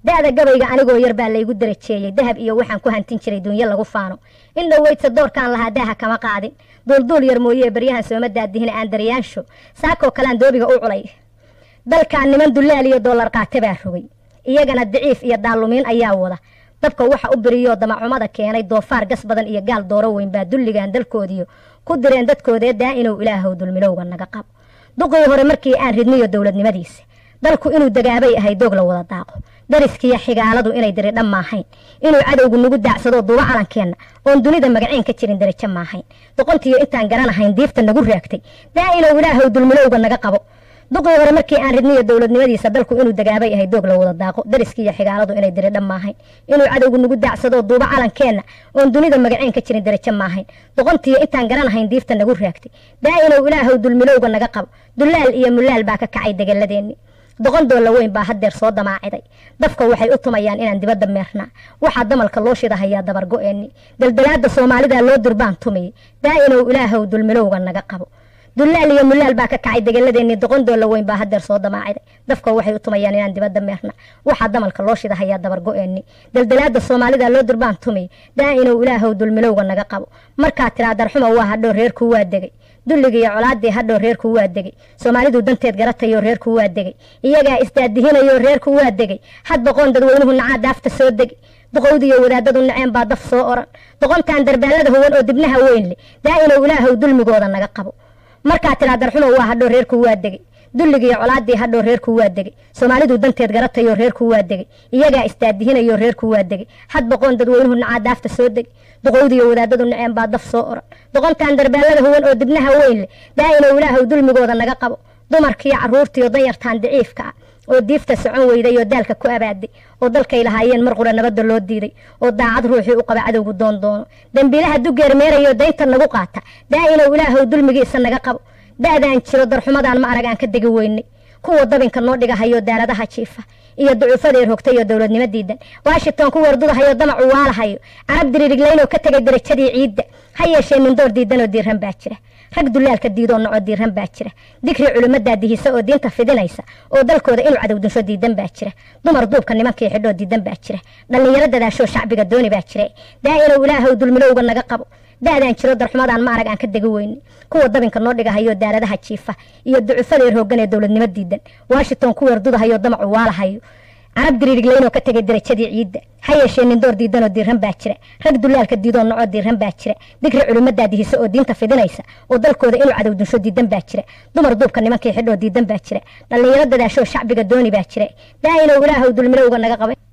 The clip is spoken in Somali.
da'da gabayga anigoo yar baa laygu darajeeyey dahab iyo waxaan ku hantin jiray duunyo lagu faano in dhoweydsa doorkaan lahaa daaha kama qaadin duulduul yar mooyee baryahan sooma daadihina aan daryaansho saakoo kalean doobiga u culay dalkaan niman dullaal iyo doolar qaate baa rogay iyagana daciif iyo daalumiin ayaa wada dabka waxa u biriyoo damacumada keenay doofaar gas badan iyo gaal dooro weyn baa dulligan dalkoodiyo ku direen dadkoodee daa inuu ilaahow dulmilowga naga qabo duqii hore markii aan ridniyo dowladnimadiisa dalku inuu dagaabay ahay doog la wada daaqo dariskiiyo xigaaladu inay diridha maahayn inuu cadowgu nagu daacsado duuba calankeenna oon dunida magaciin ka jirin darajo maahayn doqontiiyo intaan garanahayn diifta nagu raagtay daa inuu ilaahow dulmilowga naga qabo duqii hore markii aan ridniyo dowladnimadiisa dalku inuu dagaabay ahay doog la wada daaqo dariskiiyo xigaaladu inay diridha maahayn inuu cadowgu nagu daacsado duuba calankeenna oon dunida magaciin ka jirin darajo maahayn doqontiiyo intaan garanahayn diifta nagu raagtay daa inuu ilaahow dulmilowga naga qabo dullaal iyo mulaal baa ka kacay degaladeenni doqon doolla weyn baa haddeer soo damaaciday dafka waxay u tumayaan inaan dibadda meernaa waxaa damalka loo shidahayaa dabargo-eenni daldalaada soomaalida loo durbaan tumiyey daa inuu ilaahow dulmilowga naga qabo dullaal iyo mulaal baa ka kacay degaladeenni doqon doolla weyn baa haddeer soo damaaciday dafka waxay u tumayaan inaan dibadda meerna waxaa damalka loo shidahayaa dabargo-eenni daldalaada soomaalida loo durbaan tumiyey daa inuu ilaahow dulmilowga naga qabo markaa tiraa darxuma waa hadhow reerku waa degay dulliga iyo colaadii hadhow reerku waa degay soomaalidu danteed garatayo reerku waa degay iyagaa isdaadihinayo reerku waa degay had boqoon dadweynuhu nacaa daafta soo degay duqowdiiyo wadaadadu naceen baa daf soo oran doqontaan darbaalada huwan oo dibnaha weyn leh daa inuu ilaahow dulmigooda naga qabo markaa tiraa darxumo waa hadhow reerku waa degay dulliga iyo colaadii hadhow reerku waa degay soomaalidu danteed garatayo reerku waa degay iyagaa isdaadihinayo reerku waa degay had boqoon dadweynuhu nacaa daafta soo degay duqowdiiyo wadaadadu naceen baa daf soo oran doqontaan darbaalada huwan oo dibnaha weyn leh daa inuu ilaahow dulmigooda naga qabo dumarkiiyo caruurtiiyo danyartaan daciifka ah oo diifta socon weyday oo daalka ku abaaday oo dalkay lahaayeen mar qura nabadda loo diiday oo daacad ruuxii u qaba cadowgu doon doono dembiilaha dugeermeerayo daynta nagu qaata daa inuu ilaahow dulmigiisa naga qabo da'daan jiro darxumadaan ma arag aan ka degi weynay kuwa dabinka noo dhigahayo daaladaha jiifa iyo ducuufadeer hogtay iyo dowladnimo diidan washington ku wardudahayo damacu waalahayo carab diriiriglaynoo ka tegay darajadii ciidda ha yeeshee mindoor diidanoo diiran baa jira rag dulaalka diidoo noco diiran baa jira digri culimmadaa dihisa oo diinta fidinaysa oo dalkooda inuu cadow dunsho diidan baa jira dumar duubka nimankii xidhoo diidan baa jira dhallinyaro dadaashoo shacbiga dooni baa jira daa inuu ilaahow dulmilowga naga qabo da'daan jiro darxumadaan ma arag aan ka degi weyne kuwa dabinka noo dhigahayo daaladaha jiifa iyo ducufadeer hoogan ee dowladnimo diidan washington ku weerdudahayo damacu waalahayo carab diriiriglaynoo ka tegay darajadii ciidda ha yeeshee nindoor diidanoo diiran baa jira rag dulaalka diidoo noco diiran baa jira digri culimmadaa dihisa oo diinta fidinaysa oo dalkooda inuu cadow dunsho diidan baa jira dumar duubka nimankii xidhoo diidan baa jira dhallinyaro dadaashoo shacbiga dooni baa jira daa inuu ilaahow dulmilowga naga qabay